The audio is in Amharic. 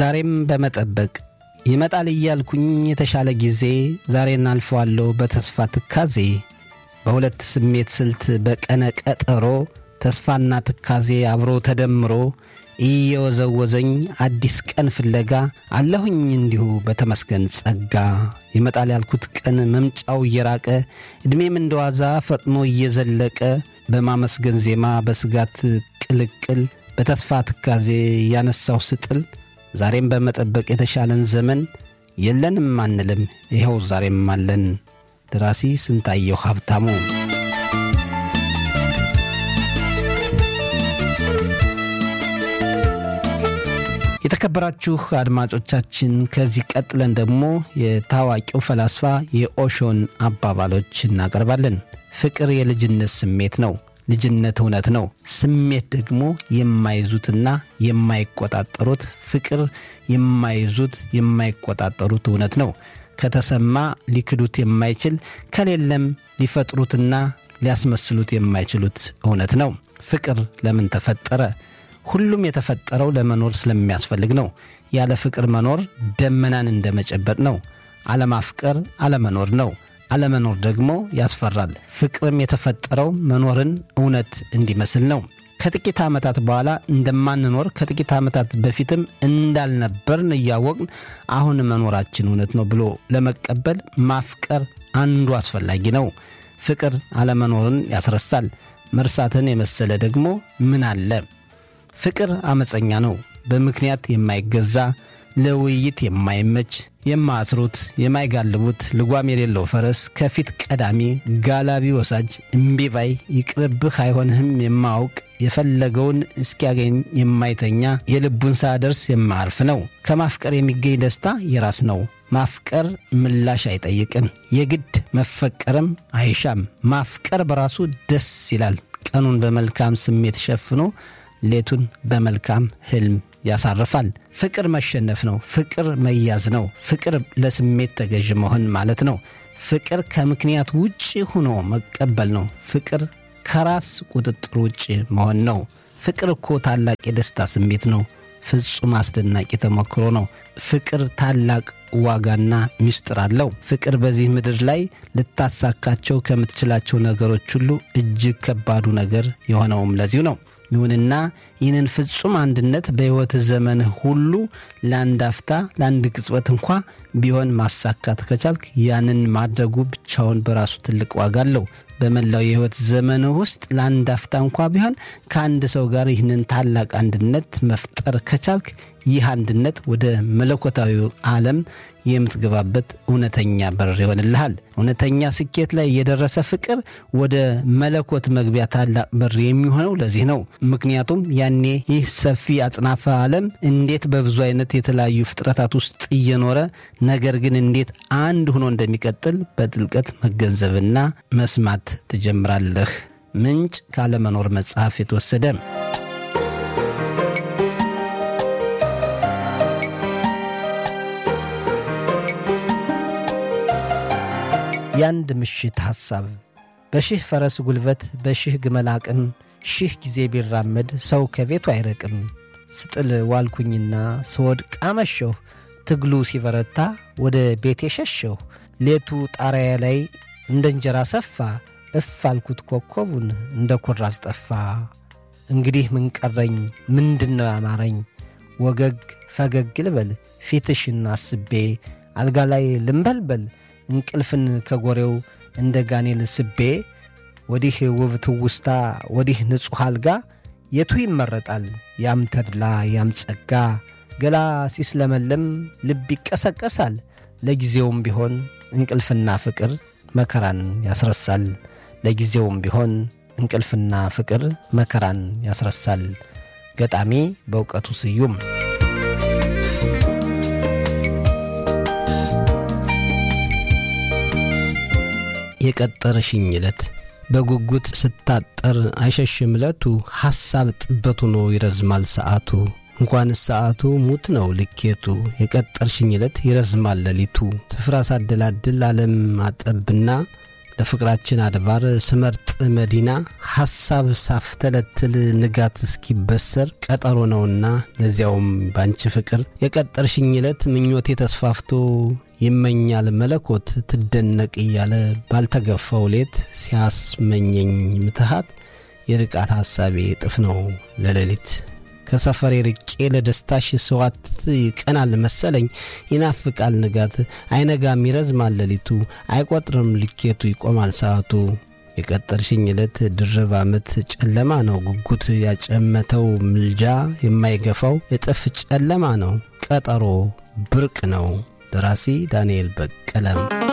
ዛሬም በመጠበቅ ይመጣል እያልኩኝ የተሻለ ጊዜ ዛሬን አልፈዋለሁ በተስፋ ትካዜ በሁለት ስሜት ስልት በቀነ ቀጠሮ ተስፋና ትካዜ አብሮ ተደምሮ እየወዘወዘኝ አዲስ ቀን ፍለጋ አለሁኝ እንዲሁ በተመስገን ጸጋ ይመጣል ያልኩት ቀን መምጫው እየራቀ ዕድሜም እንደዋዛ ፈጥኖ እየዘለቀ በማመስገን ዜማ በስጋት ቅልቅል በተስፋ ትካዜ ያነሳው ስጥል ዛሬም በመጠበቅ የተሻለን ዘመን የለንም አንልም ይኸው ዛሬም አለን። ደራሲ ስንታየው ሀብታሙ የተከበራችሁ አድማጮቻችን ከዚህ ቀጥለን ደግሞ የታዋቂው ፈላስፋ የኦሾን አባባሎች እናቀርባለን። ፍቅር የልጅነት ስሜት ነው። ልጅነት እውነት ነው። ስሜት ደግሞ የማይዙትና የማይቆጣጠሩት ፍቅር የማይዙት የማይቆጣጠሩት እውነት ነው። ከተሰማ ሊክዱት የማይችል ከሌለም ሊፈጥሩትና ሊያስመስሉት የማይችሉት እውነት ነው። ፍቅር ለምን ተፈጠረ? ሁሉም የተፈጠረው ለመኖር ስለሚያስፈልግ ነው። ያለ ፍቅር መኖር ደመናን እንደመጨበጥ ነው። አለማፍቀር አለመኖር ነው። አለመኖር ደግሞ ያስፈራል። ፍቅርም የተፈጠረው መኖርን እውነት እንዲመስል ነው። ከጥቂት ዓመታት በኋላ እንደማንኖር ከጥቂት ዓመታት በፊትም እንዳልነበርን እያወቅን አሁን መኖራችን እውነት ነው ብሎ ለመቀበል ማፍቀር አንዱ አስፈላጊ ነው። ፍቅር አለመኖርን ያስረሳል። መርሳትን የመሰለ ደግሞ ምን አለ? ፍቅር አመፀኛ ነው። በምክንያት የማይገዛ ለውይይት የማይመች የማያስሩት የማይጋልቡት ልጓም የሌለው ፈረስ ከፊት ቀዳሚ ጋላቢ ወሳጅ እምቢባይ ይቅርብህ አይሆንህም የማያውቅ የፈለገውን እስኪያገኝ የማይተኛ የልቡን ሳያደርስ የማያርፍ ነው። ከማፍቀር የሚገኝ ደስታ የራስ ነው። ማፍቀር ምላሽ አይጠይቅም። የግድ መፈቀርም አይሻም። ማፍቀር በራሱ ደስ ይላል። ቀኑን በመልካም ስሜት ሸፍኖ ሌቱን በመልካም ህልም ያሳርፋል። ፍቅር መሸነፍ ነው። ፍቅር መያዝ ነው። ፍቅር ለስሜት ተገዥ መሆን ማለት ነው። ፍቅር ከምክንያት ውጭ ሆኖ መቀበል ነው። ፍቅር ከራስ ቁጥጥር ውጭ መሆን ነው። ፍቅር እኮ ታላቅ የደስታ ስሜት ነው። ፍጹም አስደናቂ ተሞክሮ ነው። ፍቅር ታላቅ ዋጋና ምስጢር አለው። ፍቅር በዚህ ምድር ላይ ልታሳካቸው ከምትችላቸው ነገሮች ሁሉ እጅግ ከባዱ ነገር የሆነውም ለዚሁ ነው። ይሁንና ይህንን ፍጹም አንድነት በሕይወት ዘመንህ ሁሉ ለአንድ አፍታ ለአንድ ቅጽበት እንኳ ቢሆን ማሳካት ከቻልክ ያንን ማድረጉ ብቻውን በራሱ ትልቅ ዋጋ አለው። በመላው የሕይወት ዘመንህ ውስጥ ለአንድ አፍታ እንኳ ቢሆን ከአንድ ሰው ጋር ይህንን ታላቅ አንድነት መፍጠር ከቻልክ ይህ አንድነት ወደ መለኮታዊ ዓለም የምትገባበት እውነተኛ በር ይሆንልሃል። እውነተኛ ስኬት ላይ የደረሰ ፍቅር ወደ መለኮት መግቢያ ታላቅ በር የሚሆነው ለዚህ ነው። ምክንያቱም ያኔ ይህ ሰፊ አጽናፈ ዓለም እንዴት በብዙ አይነት የተለያዩ ፍጥረታት ውስጥ እየኖረ ነገር ግን እንዴት አንድ ሆኖ እንደሚቀጥል በጥልቀት መገንዘብና መስማት ትጀምራለህ። ምንጭ ካለመኖር መጽሐፍ የተወሰደ የአንድ ምሽት ሐሳብ በሺህ ፈረስ ጉልበት በሺህ ግመል አቅም ሺህ ጊዜ ቢራመድ ሰው ከቤቱ አይርቅም። ስጥል ዋልኩኝና ስወድቅ አመሸሁ። ትግሉ ሲበረታ ወደ ቤቴ ሸሸሁ። ሌቱ ጣሪያ ላይ እንደ እንጀራ ሰፋ። እፍ አልኩት ኮከቡን እንደ ኩራዝ ጠፋ። እንግዲህ ምን ቀረኝ? ምንድን ነው ያማረኝ? ወገግ ፈገግ ልበል ፊትሽን አስቤ አልጋ ላይ ልንበልበል እንቅልፍን ከጎሬው እንደ ጋኔል ስቤ ወዲህ ውብ ትውስታ ወዲህ ንጹሕ አልጋ የቱ ይመረጣል? ያም ተድላ ያም ጸጋ ገላ ሲስለመለም ልብ ይቀሰቀሳል። ለጊዜውም ቢሆን እንቅልፍና ፍቅር መከራን ያስረሳል። ለጊዜውም ቢሆን እንቅልፍና ፍቅር መከራን ያስረሳል። ገጣሚ በእውቀቱ ስዩም የቀጠረሽኝ ዕለት በጉጉት ስታጠር አይሸሽም ዕለቱ ሐሳብ ጥበት ሆኖ ይረዝማል ሰዓቱ እንኳንስ ሰዓቱ ሙት ነው ልኬቱ የቀጠርሽኝ ዕለት ይረዝማል ሌሊቱ ስፍራ ሳደላድል ዓለም አጠብና ለፍቅራችን አድባር ስመርጥ መዲና ሐሳብ ሳፍተለትል ንጋት እስኪበሰር ቀጠሮ ነውና ለዚያውም ባንቺ ፍቅር የቀጠርሽኝ ዕለት ምኞቴ ተስፋፍቶ ይመኛል መለኮት ትደነቅ እያለ ባልተገፋው ሌት ሲያስመኘኝ ምትሃት የርቃት ሐሳቤ እጥፍ ነው ለሌሊት ከሰፈሬ ርቄ ለደስታሽ ስዋት ይቀናል መሰለኝ ይናፍቃል ንጋት አይነጋም ይረዝማል ሌሊቱ አይቆጥርም ልኬቱ ይቆማል ሰዓቱ የቀጠርሽኝ ዕለት ድርብ ዓመት ጨለማ ነው ጉጉት ያጨመተው ምልጃ የማይገፋው እጥፍ ጨለማ ነው ቀጠሮ ብርቅ ነው ደራሲ ዳንኤል በቀለም